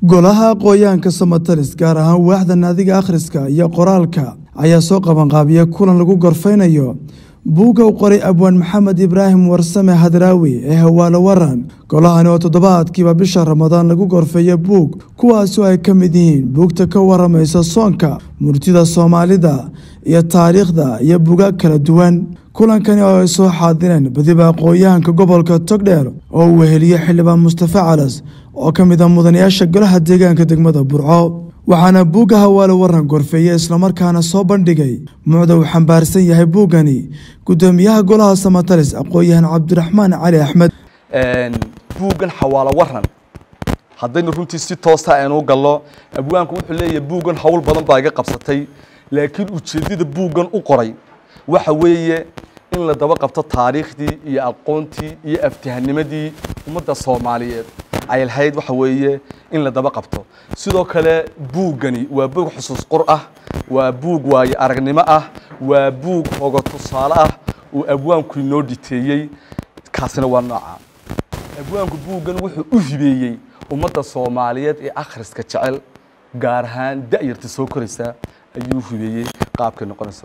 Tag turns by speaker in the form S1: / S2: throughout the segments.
S1: golaha aqooyaanka somatalis gaar ahaan waaxda naadiga akhriska iyo qoraalka ayaa soo qabanqaabiya kulan lagu gorfaynayo buugga u qoray abwaan maxamed ibraahim warsame hadraawi ee hawaalo waran golahani oo toddobaadkiiba bisha ramadaan lagu gorfeeyo buug kuwaasoo ay ka mid yihiin buugta ka waramaysa soonka murtida soomaalida iyo taariikhda iyo buugaag kala duwan kulankani oo ay soo xaadireen badiba aqooyahanka gobolka togdheer oo uu weheliye xildhibaan mustafa calas oo ka mid a mudanayaasha golaha deegaanka degmada burco waxaana buugga hawaalo waran gorfeeye islamarkaana soo bandhigay mucda uu xambaarsan yahay buuggani gudoomiyaha golaha samatalis aqoon-yahan cabdiraxmaan cali axmed
S2: buuggan xawaalo waran haddaynu runtii si toosa aynu u gallo abwaanku wuxuu leeyahay buuggan howl badan baa iga qabsatay laakiin ujeeddada buuggan u qoray waxa weeye in la daba qabto taariikhdii iyo aqoontii iyo aftihanimadii ummadda soomaaliyeed ay lahayd waxa weeye in la daba qabto sidoo kale buuggani waa buug xusuus qor ah waa buug waayo aragnimo ah waa buug hogo tusaale ah uu abwaanku inoo dhiteeyey kaasina waa nooca abwaanku buuggan wuxuu u hibeeyey ummadda soomaaliyeed ee akhriska jecel gaar ahaan da'yarta soo koraysa ayuu u hibeeyey qaabkay noqonayso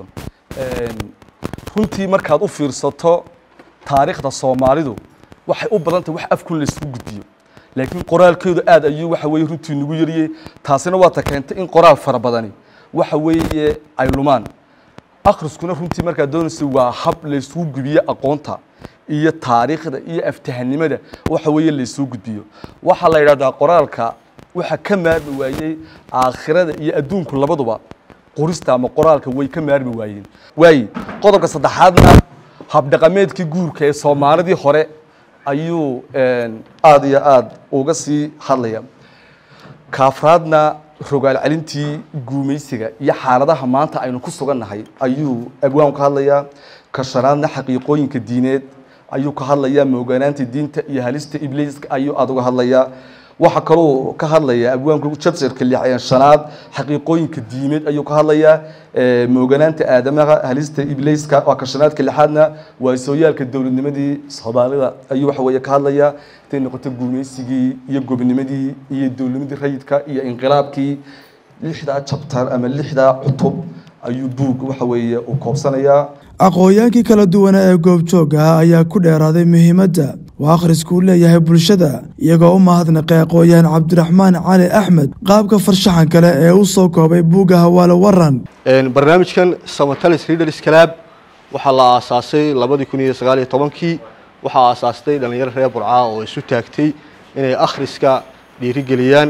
S2: runtii markaad u fiirsato taariikhda soomaalidu waxay u badan tahay wax afkun laysku gudbiyo laakiin qoraalkeedu aad ayuu waxa weye runtii nagu yariyey taasina waa ta keentay in qoraal fara badani waxa weeye ay lumaan akhriskuna runtii markaad doonaysa waa hab laysugu gudbiyo aqoonta iyo taariikhda iyo aftahanimada waxa weeye laysuu gudbiyo waxaa la yidhahdaa qoraalka waxa ka maarmi waayey aakhirada iyo adduunku labaduba qorista ama qoraalka way ka maarmi waayeen waaye qodobka saddexaadna habdhaqameedkii guurka ee soomaalidii hore ayuu aada iyo aada uga sii hadlaya kaafraadna rogaal celintii guumaysiga iyo xaaladaha maanta aynu ku sugannahay ayuu abwaan ka hadlayaa ka shanaadna xaqiiqooyinka diineed ayuu ka hadlayaa mooganaanta diinta iyo halista ibliiska ayuu aada uga hadlayaa waxaa kaloo ka hadlaya abwaanku jabsirka lixyan shanaad xaqiiqooyinka diimeed ayuu ka hadlayaa mooganaanta aadamaha halista ibliiska waa ka shanaadka lixaadna waa sooyaalka dowladnimadii soomaalida ayuu waxa weeye ka hadlayaa intay noqoto guumaysigii iyo gobnimadii iyo dowladnimadii rayidka iyo inqilaabkii lixdaa jabtar ama lixdaa cutub ayuu buug waxa weeye uu koobsanayaa
S1: aqoonyaankii kala duwana ee goobjoogga ah ayaa ku dheeraaday muhiimadda uu akhrisku u leeyahay bulshada iyagoo u mahadnaqay aqoon-yahan cabdiraxmaan cali axmed qaabka farshaxan kale ee u soo koobay buugga hawaalo waran
S3: barnaamijkan samatalis readers club waxaa la aasaasay labadii kun iyo sagaal iyo tobankii waxaa aasaastay dhallinyaro reer burca oo isu taagtay inay akhriska dhiirigeliyaan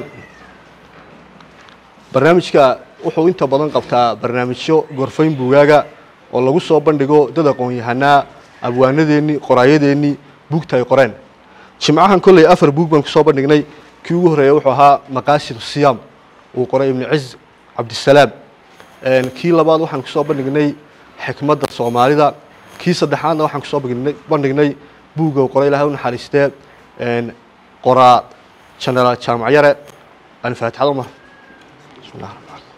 S3: barnaamijka wuxuu inta badan qabtaa barnaamijyo gorfayn buugaaga oo lagu soo bandhigo dad aqoon-yahanaa abwaanadeennii qoraayadeennii buugta ay qoreen jimcahan kolley afar buug baan kusoo bandhignay kii ugu horreeya wuxuu ahaa maqaasid siyaam uu qoray ibnu ciz cabdisalaam kii labaad waxaan kusoo bandhignay xikmadda soomaalida kii saddexaadna waxaan kusoo bandhignay buugga uu qoray ilahay u naxariistee qoraa genaraal jaamac yare alfaatixad umar bismillah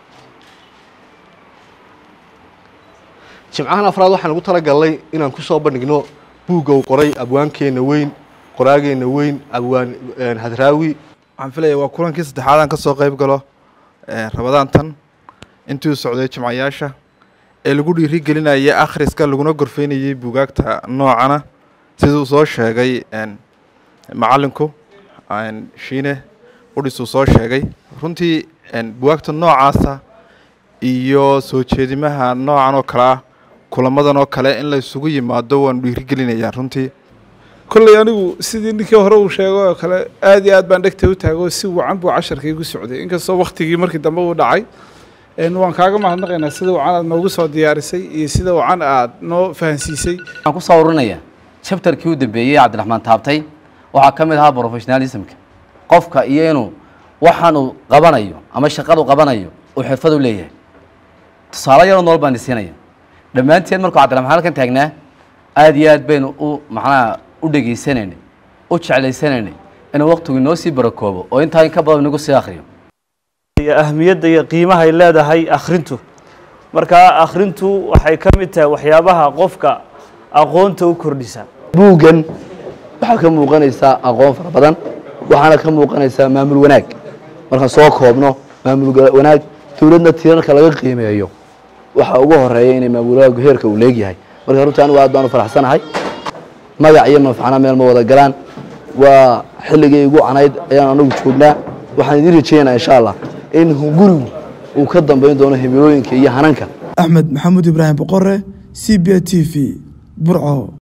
S3: jimcahan afraad waxaan ugu talagalnay inaan ku soo bandhigno buugga uu qoray abwaankeenna weyn qoraageenna weyn abwaan hadraawi
S4: waxaan filaya waa kulankii saddexaad aan ka soo qayb galo rabadaantan intii u socday jimcayaasha ee lagu dhiiri gelinayay akhriska laguna gorfeynayay buugaagta noocana siduu soo sheegay macalinku shiine udhisuu soo sheegay runtii buugaagta noocaasa iyo soo jeedimaha noocan oo kale ah kulamadan oo kale in la isugu yimaado waanu dhiirigelinayaa runtii
S5: kolley anigu sidii ninkii hore uu sheegay oo kale aad iyo aad baan dhegta u taago si wacan buu casharkaygu socday inkastoo waktigii markii dambe uu dhacay waan kaaga mahadnaqaynaa sida wacan aad noogu soo diyaarisay iyo sida wacan aad noo fahansiisay
S6: waxaan ku soo ururinaya chapterkii u dambeeyey cabdiraxmaan taabtay waxaa ka mid ahaa professionalismka qofka iyo inuu waxaanuu qabanayo ama shaqadu qabanayo uu xirfad u leeyahay tusaale yaroo nool baan isiinaya dhammaanteen markuu cabdiraxmaan halkan taagnaa aad iyo aad baynu u macnaha u dhegaysanaynay u jeclaysanaynay inuu waktigu inoo sii barakoobo oo intaa in ka badan inagu sii akhriyo
S7: ahmiyadda iyo qiimaha ay leedahay akhrintu marka akhrintu waxay ka mid tahay waxyaabaha qofka aqoonta u kordhisa
S8: buuggan waxaa ka muuqanaysaa aqoon fara badan waxaana ka muuqanaysaa maamul wanaag
S6: markaan soo koobno maamul wanaag dowladna tiirarka laga qiimeeyo waxa ugu horeeya inay maamulaagu heerka uu leegyahay marka runtii anigu aad baan u faraxsanahay magac iyo manfacna meel ma wada galaan waa xilligii igu canayd ayaan anagu joognaa waxaan idiin rajeynayaa insha allah in hungurigu uu ka dambayn doono himilooyinka iyo hananka
S1: axmed maxamuud ibraahim boqore c b t v burco